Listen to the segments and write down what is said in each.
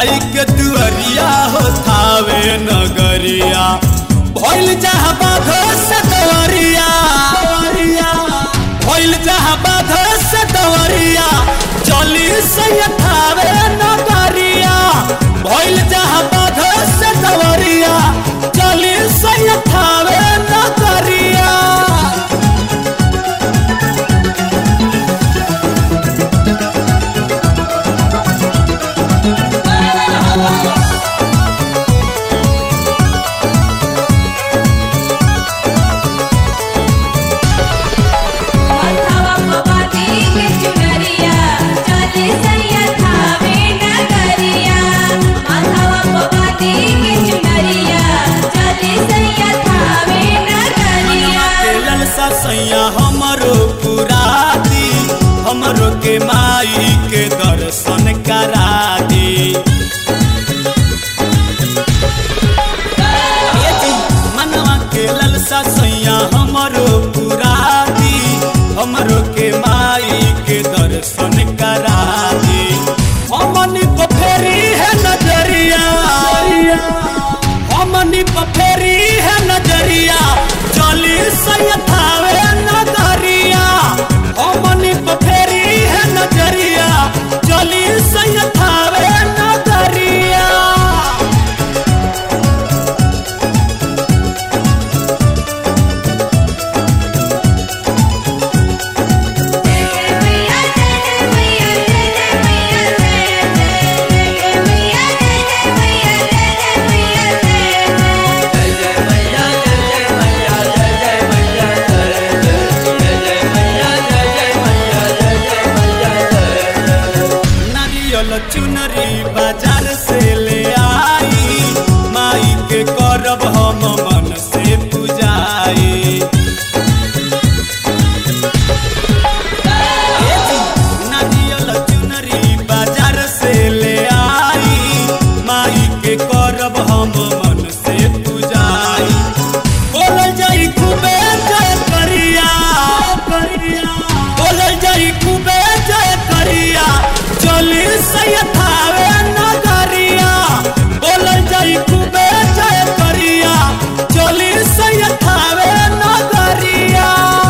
माई के दुअरिया हो थावे नगरिया भइल जहाँ बाध से दवरिया भइल जहाँ बाध से दवरिया चली से थावे नगरिया भइल जहाँ बाध से दवरिया चली से थावे नगरिया मथवा पवाती के चुनरिया चली सैया थावे नगरिया मथवा पवाती के चुनरिया चली सैया थावे नगरिया के ललसा सैया हमरो पुरादी हमरो के माई के दर्शन करा दी ए जी, मनवा के ललसा सैया हमरो पुरादी हमरो के माई के दर्शन करा दी हमनी को फेरी है नजरिया हमनी को फेरी है नजरिया चली सैथावे नगरिया हमनी को फेरी है नजरिया चली सैथावे नगरिया मैया जय मैया जय मैया जय मैया जय मैया जय मैया जय नारियल चुनरी बाजार से ले आई माई के करब हम मन से पूजाई ए जी, नारियल चुनरी बाजार से ले आई माई के करब हम मन से पूजाई बोलल जाई खूबे जय करिया बोलल जाई खूबे जय करिया चली सैथावे नगरिया बोलल जाई खूबे जय करिया चली सैथावे नगरिया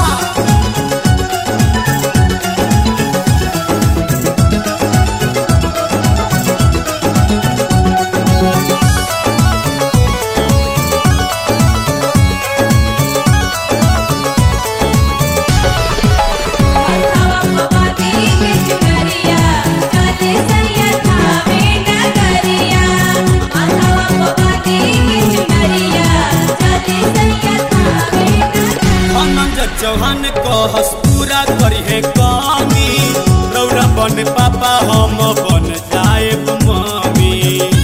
मथवा पवाती के चुनरिया चली सैया थावे नगरिया मथवा पवाती के चुनरिया चली सैया थावे नगरिया मनोज चौहान कहस पूरा करिहे कमी रौरा बन पापा हम बन जाएब मम्मी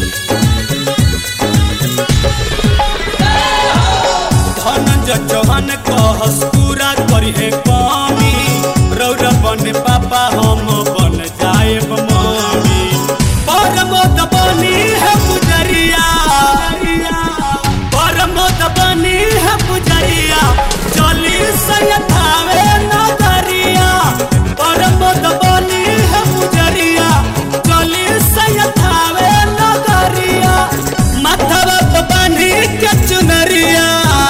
धनंजय चौहान कहस पूरा करिहे कमी रौरा बन पापा हम बन जाएब मम्मी परमोद बनी है पुजरिया परमोद बनी है पुजरिया चली सैथावे नगरिया परमोद बनी है पुजरिया चली सैथावे नगरिया माथवा पे बांधी के चुनरिया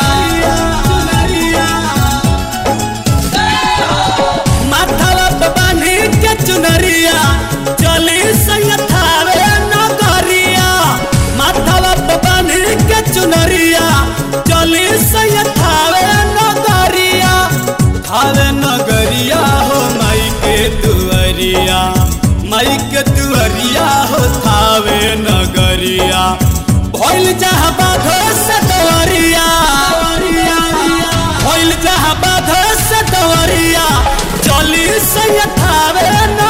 माथवा पे बांधी के चुनरिया चली सैथावे नगरिया माथवा पे बांधी के चुनरिया चली सैथावे नगरिया थावे नगरिया हो माई के दुअरिया माई के दुअरिया हो थावे नगरिया भइल जहाँ बाध से दवरिया भइल जहाँ बाध से दवरिया चली सैथावे न